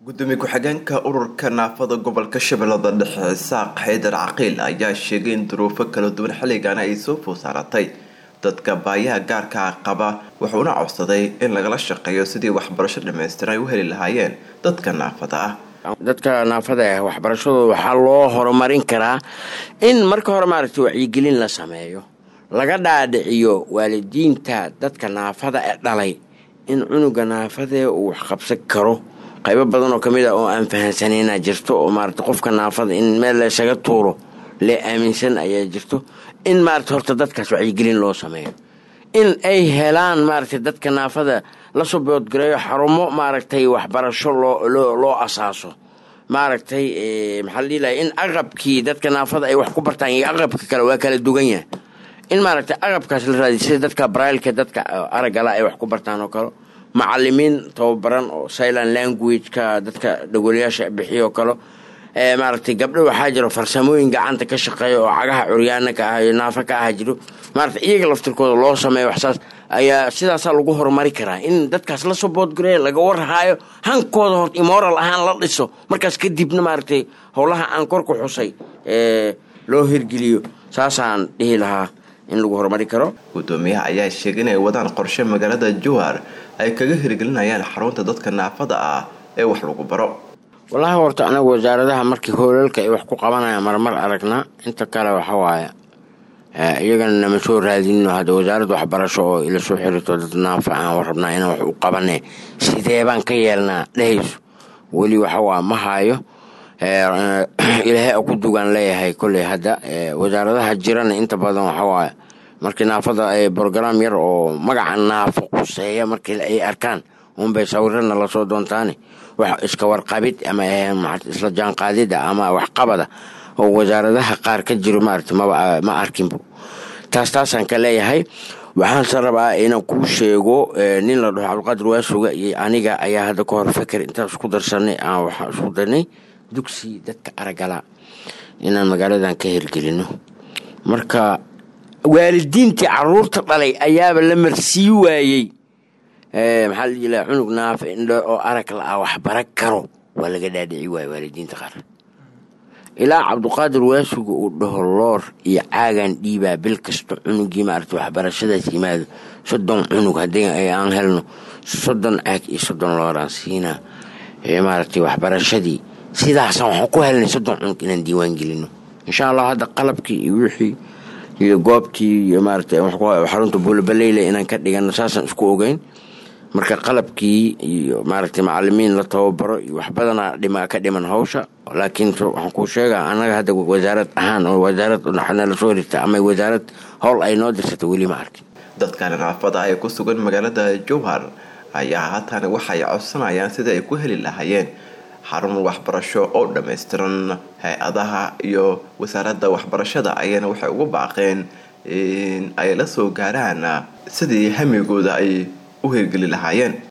gudoomiye ku-xigeenka ururka naafada gobolka shabeellada dhexe isaaq xaydar caqiil ayaa sheegay in duruufo kala duwan xilligan ay soo food saaratay dadka baayaha gaarka qaba wuxuuna codsaday in lagala shaqeeyo sidii waxbarasho dhammaystiran ay u heli lahaayeen dadka naafada ah dadka naafada ah waxbarashadooda waxaa loo horumarin karaa in marka hore maaragtay wacyigelin la sameeyo laga dhaadhiciyo waalidiinta dadka naafada ee dhalay in cunuga naafadee uu waxqabsan karo qaybo badan oo kamid ah oo aan fahansanayna jirto oo maarata qofka naafada in meel laysaga tuuro lee aaminsan ayaa jirto in maarata horta dadkaas wacyigelin loo sameeyo in ay helaan maaragtay dadka naafada lasoo boodgareeyo xarumo maaragtay waxbarasho loo asaaso maaragtay maxaa la dhihi lahay in aqabkii dadka naafada ay wax ku bartaan iyo aqabka kale waa kala dugan yahay in maaragtay aqabkaas la raadiy sida dadka brailka dadka aragala ay wax ku bartaan oo kale macalimiin tababaran oo silent language-ka dadka dhagolayaasha bixiyo kale maaragtay gabdho waxaa jiro farsamooyin gacanta ka shaqeeya oo cagaha curyaana ka ah iyo naafo ka ah jiro maarata iyaga laftirkooda loo sameeyo waxsaas ayaa sidaasaa lagu horumari karaa in dadkaas lasoo boodgareeya laga warhaayo hankooda hort moral ahaan la dhiso markaas kadibna maaragtay howlaha aan kor ku xusay loo hirgeliyo saasaan dhihi lahaa in lagu horumari karo gudoomiyaha ayaa sheegay inay wadaan qorshe magaalada jowhar ay kaga hirgelinayaan xarunta dadka naafada ah ee wax lagu baro wallaahi horta anagu wasaaradaha markii hoolalka ay wax ku qabanayaan marmar aragnaa inta kale waxa waaye iyagana nama soo raadinno hadda wasaaradda waxbarasho oo ila soo xirito dad naafa aan warrabnaa inaan wax u qabane sidee baan ka yeelnaa dhehayso weli waxawaa ma haayo ilaahay ku dugaan leeyahay koley hadda wasaaradaha jirana inta badan waxawaaye markii naafada brograam yar oo magaca naafo quseeya markii ay arkaan unbay sawirana lasoo doontaane wax iska warqabid ama isla jaanqaadida ama waxqabada oo wasaaradaha qaar ka jiro maarata ma arkinbo taas taasaan ka leeyahay waxaanse rabaa inaan kuu sheego nin la dhaho cabdiqaadir waasuga iyo aniga ayaa hadda ka hor feker intaan isku darsanay aan waxaa isku darnay dugsi dadka aragala inaan magaaladan ka hirgelino marka waalidiintii caruurta dhalay ayaaba la marsii waayey maxaa la jila cunug naafa indho oo arag la-ah waxbara karo waa laga dhaadhici waaya waalidiinta qaar ilaa cabdiqaadir waasuga uu dhaho loor iyo caagan dhiibaa bil kasta cunugii maarata waxbarashadaas yimaado soddon cunug haddii aan helno soddon caag iyo soddon looraan siinaa maaragtay waxbarashadii sidaasaan waxaan ku helnay soddon cunug inaan diiwaan gelino insha allah hadda qalabkii iyo wixii iyo goobtii iyo maarata xarunta buulabaleyla inaan ka dhigano saasaan isku ogeyn marka qalabkii iyo maaragtay macalimiin la tababaro iyo wax badana dhima ka dhiman hawsha laakiin waxaan kuu sheegaa annaga hadda wasaarad ahaan oo wasaarad nala soo hirta ama wasaarad howl ay noo dirsata weli ma arkin dadkan naafada ay ku sugan magaalada jowhar ayaa haatan waxay codsanayaan sidii ay ku heli lahaayeen xarun waxbarasho oo dhammaystiran hay-adaha iyo wasaaradda waxbarashada ayana waxay ugu baaqeen in ay la soo gaaraan sidii hamigooda ay u hirgeli lahaayeen